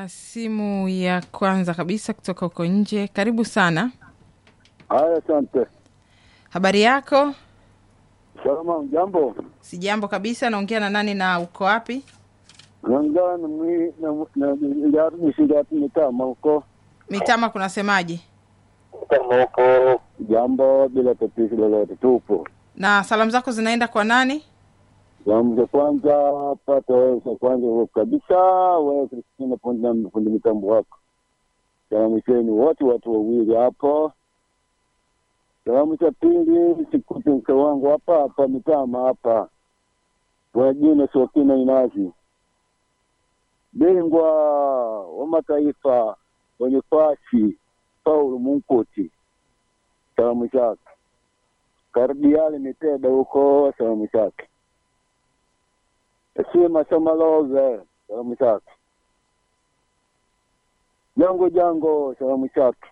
na simu ya kwanza kabisa kutoka huko nje. Karibu sana. Haya, asante. Habari yako? Salama, jambo. Si jambo kabisa. Naongea na nani na uko wapi? Naongea na mwi na na ndio nisingati mitama huko. Mitama kunasemaje? Mitama huko. Jambo bila tatizo lolote, tupo. Na salamu zako zinaenda kwa nani? Salamu za kwanza pata wewe za kwanza wewe kabisa, wewe Kristina Ponda fundi mitambo wako. Salamu zenu wote watu wawili hapo. Salamu za pili sikute mke wangu hapa hapa mitama hapa. Kwa jina Sokina Inazi. Bingwa wa mataifa wenye fasi Paulo Munkuti. Salamu zake. Kardiali Miteda huko salamu zake. Sima Samalove salamu zake. Jango Jango salamu zake.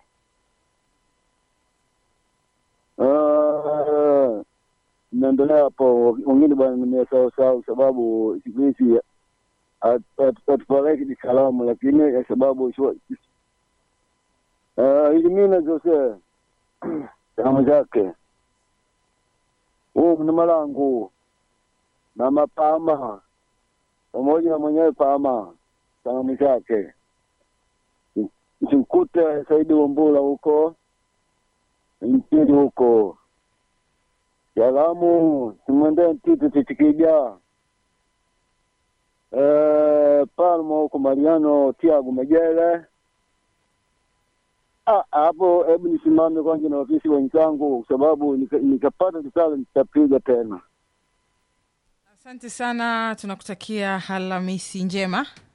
Ah, naendelea hapo, wengine bwana nimesahau sahau, sababu siku hizi hatupareki ni salamu, lakini ya sababu ilimina zose salamu zake huu ni malangu na mapama pamoja na mwenyewe pama salamu zake simkute Saidi Wambula huko nchini huko salamu simwendee Tito Chichikija eh, Palma huko Mariano Tiago Megele Ah, hapo hebu nisimame kwanza na ofisi wenzangu, kwa sababu nika- nikapata risala nitapiga tena. Asante sana, tunakutakia Alhamisi njema.